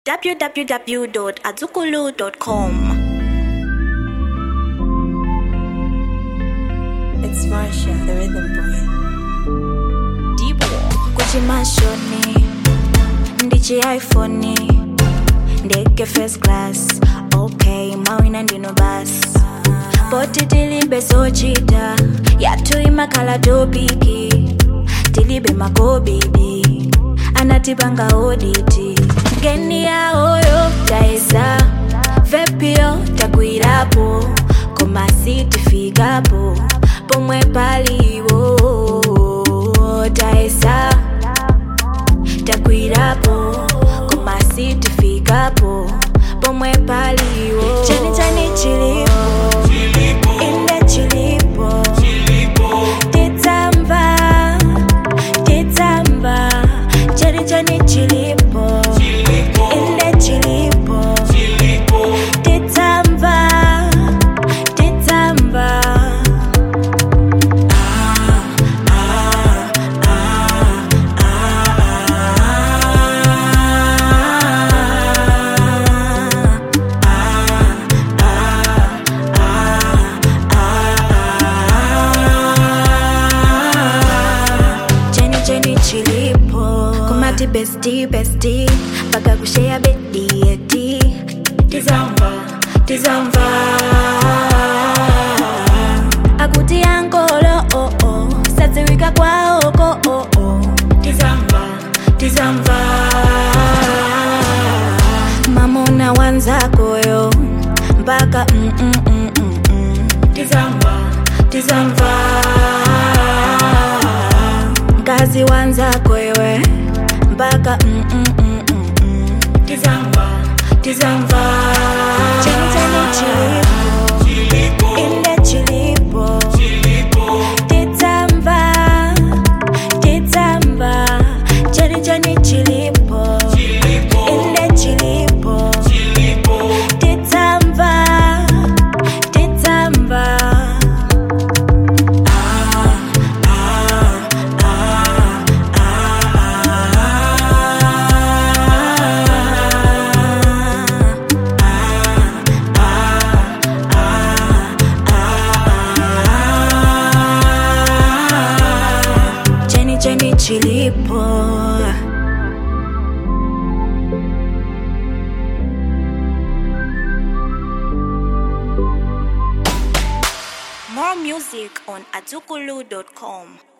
www.azukulu.com. It's Marsha, the rhythm boy. Dibo kuchimashoni ndichi iphone ndege first class okay mawina ndino basi poti tilibe sochita yathu imakhala topiki tilibe makobidi anatipanga oditi ngeni yaoyo taesa vepio takwirapo komasi tifikapo pomwe paliwo taesa takwirapo komasi tifikapo pomwe paliwo chani chani chilipo inde chilipo titsamba titsamba chani chani chilipo inde chilipo titsamba titsamba cheni cheni chilipo kumati besti besti mpaka kushea bedi eti tizamba tizamba akuti ankolo oh oh sadziwika kwaoko oh oh tizamba tizamba mamona wanzakoyo mpaka mm, mm, mm, mm, mm. tizamba tizamba mkazi wanzako iwe mpaka mm, mm, mm, mm, mm. tizamba tizamba cheni cheni chilipo inde chilipo tizamba tizamba cheni cheni chilipo inde chilipo tizamba tizamba cheni cheni chilipo More music on azukulu.com.